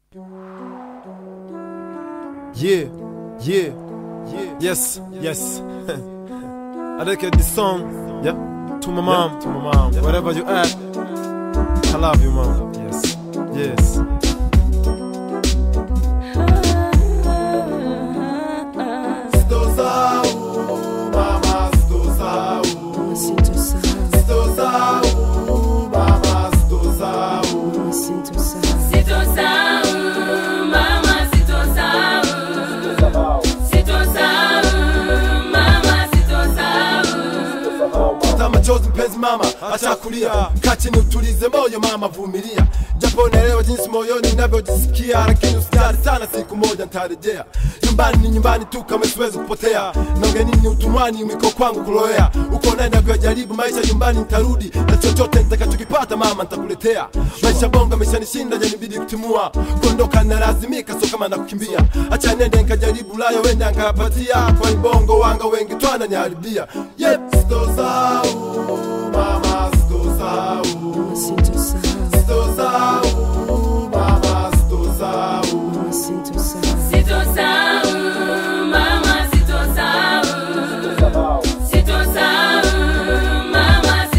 Yeah, yeah, yeah. Yes, yes. I dedicate this song, yeah, to my mom, to my mom. Wherever you at, I love you, mom. Yes, yes. Sitosahau, mama, sitosahau. Sitosahau, mama, sitosahau. Sitosahau, mama, sitosahau. Sitosahau, mama, sitosahau. Futa machozi mpenzi mama, acha kulia, kaa chini utulize moyo mama, vumilia, japo naelewa jinsi moyoni ninavyojisikia, lakini usijali sana, siku moja nitarejea. Nyumbani ni nyumbani tu, kama siwezi kupotea. Na ugenini utumwani, mwiko kwangu kuloea. Uko naenda kuyajaribu maisha, nyumbani nitarudi na chochote nitakachokipata mama nitakuletea. Maisha bonga ameshanishinda, janibidi kutimua, kuondoka nalazimika, so kama nakukimbia. Acha nende nikajaribu layo, wenda nkayapatia, kwa bongo wanga wengi twana niharibia. Yep, sitosahau mama, sitosahau sitosahau mama, sitosahau Sitosahau, mama, sitosahau. Sitosahau, mama,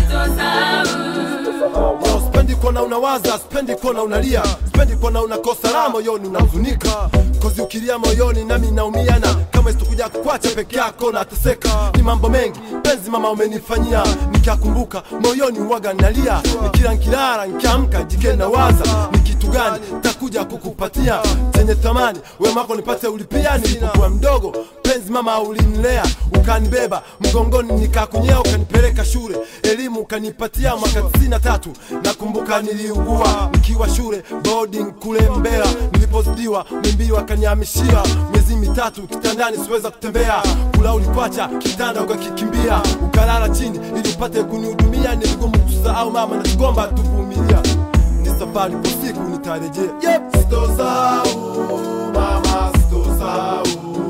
sitosahau. Yo, Sipendi kuona unawaza, sipendi kuona unalia, sipendi kuona unakosa raha moyoni, unahuzunika kozi ukilia moyoni, nami naumiana kama isitokuja kukwacha peke yako nateseka. Ni mambo mengi penzi mama umenifanyia, nikakumbuka moyoni uwaga nalia, nikila nkilala nkiamka jike nawaza ni kitu gani takuja kukupatia chenye thamani, wema wako nipate ulipia. Nilipokuwa mdogo penzi mama ulinilea, ukanibeba mgongoni nikakunyea, ukanipeleka shule, elimu ukanipatia mwaka tisini na tatu. Nakumbuka niliugua nikiwa shule boarding kule Mbeya, nilipozidiwa mimbii wakanihamishia miezi mitatu kitandani, siweza kutembea, kula ulikwacha kitanda ukakikimbia, ukalala chini ili upate kunihudumia. Ni vigumu kusahau mama, na tugomba tuvumilia, ni safari, kwa siku nitarejea. Yep, sitosahau mama, sitosahau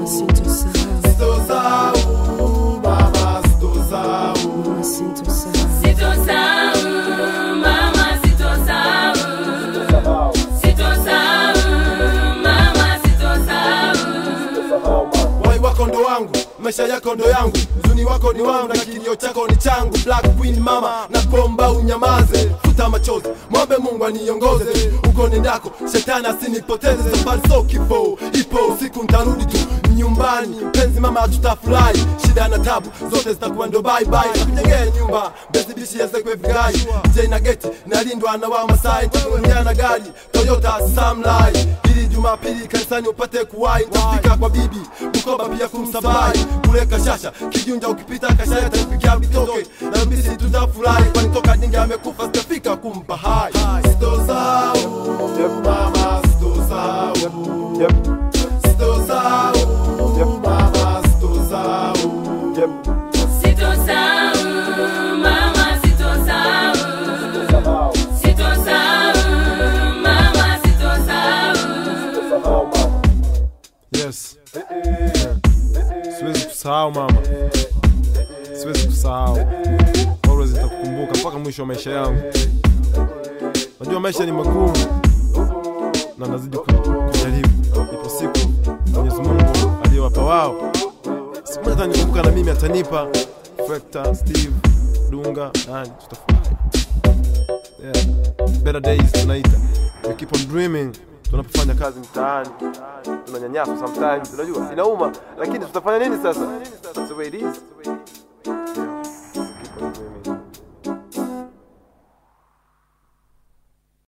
sitosahau mama, sitosahau Sitosahau, mama, sitosahau. Sitosahau, mama, sitosahau. Wai wako ndo wangu, maisha yako ndo yangu, uzuni wako ni wangu na kilio chako ni changu. Black Queen mama, na kuomba unyamaze, futa machozi, mwombe Mungu aniongoze uko nendako, shetani asinipoteze. Safari so kifo, ipo usiku ntarudi tu nyumbani. Penzi mama, tutafurahi, shida na tabu zote zitakuwa ndo bye bye. Nakujengea nyumba bezi bishi yazekwe vigai, je na geti nalindwa na wa Masai, tukuongea na gari Toyota Samlai ili Jumapili kanisani upate kuwai, nitafika kwa bibi Bukoba pia kumsabai kule Kashasha Kijunja, ukipita Kashaya tafikia vitoke na mbisi tutafurahi, kwani toka dingi amekufa sitafika kumpa hai. Sitosahau mama, sitosahau sitosahau mama, sitosahau Sitosahau, mama, sitosahau. Sitosahau, mama, sitosahau. Yes. Siwezi kusahau mama, siwezi kusahau. Always nitakukumbuka mpaka mwisho wa maisha yangu. Najua maisha ni magumu na nazidi ku- kujaribu. Ipo siku Mwenyezi Mungu aliyowapa wao, siku moja atanikumbuka na mimi atanipa. Frekta, Steve, Dunga, nani, tutafurahi. Yeah. Better days tunaita. We keep on dreaming. Tunapofanya kazi mtaani tunanyanyaswa sometimes, unajua inauma, lakini tutafanya nini sasa? That's the way it is.